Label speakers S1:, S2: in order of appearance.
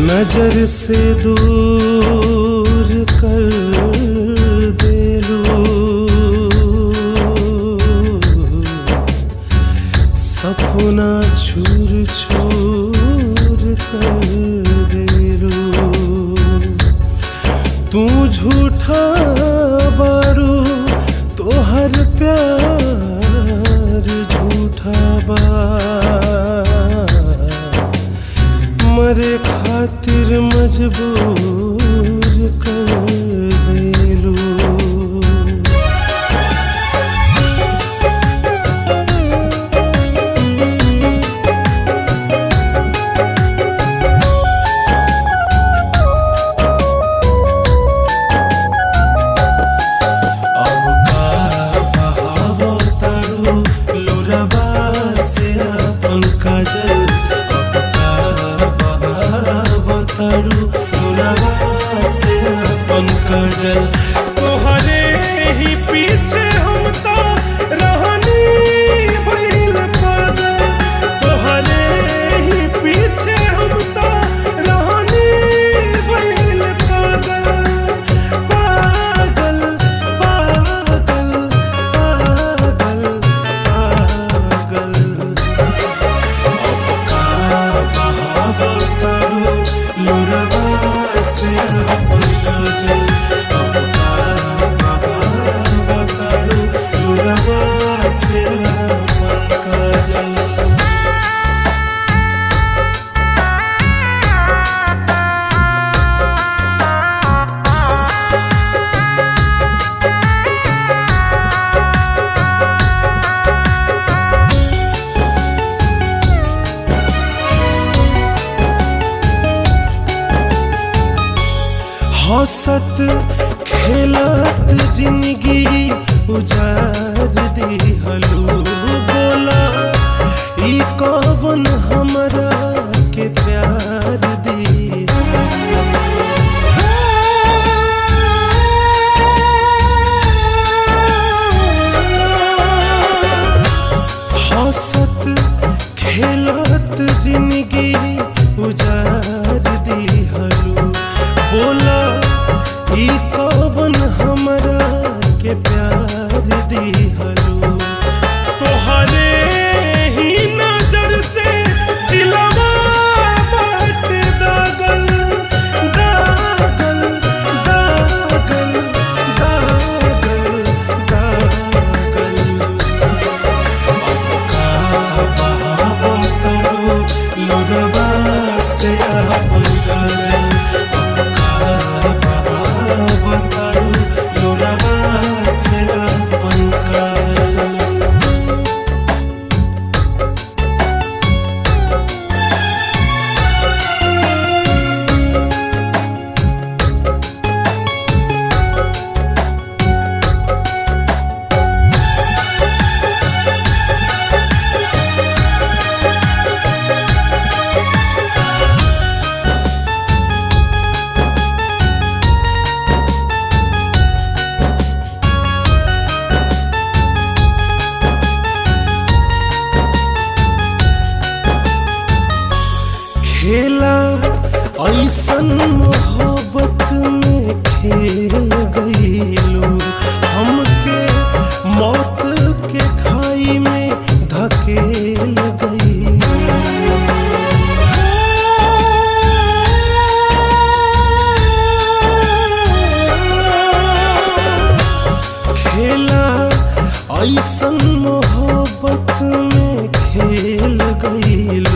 S1: नजर से दूर कर देलू सपना छूर छूर कर देलू तू झूठा बारू तोहर प्यार झूठा बा मरे खातिर मजबूर कर देलू अब का बहावो तारू लोरबा से अपन काजल अब का बहावो तारू लोरबा से अपन काजल तोहरे ही पीछे हम तो रहनी भइल पागल तोहरे ही पीछे हम तो रहनी भइल पागल पागल पागल पागल पागल अब का बहावो तारू लोरबा से अपन काजल अब का बहावो तारू लोरबा से अपन काजल हंसत खेलत जिंदगी उजार दिहलू बोला ई कवन हमरा के प्यार दी हंसत खेलत जिंदगी उजार दिहलू बोला ई कवन हमरा के प्यार दिहलू तोहरे ही नजर से दिलवा बाट दागल दागल दागल दागल दागल बहावो तारू लोरबा से अपन काजल बहावो तारू लोरबा से अपन काजल खेला ऐसन मोहब्बत में खेल गईलू हमके मौत के खाई में धकेल गईलू खेला ऐसन मोहब्बत में खेल गईल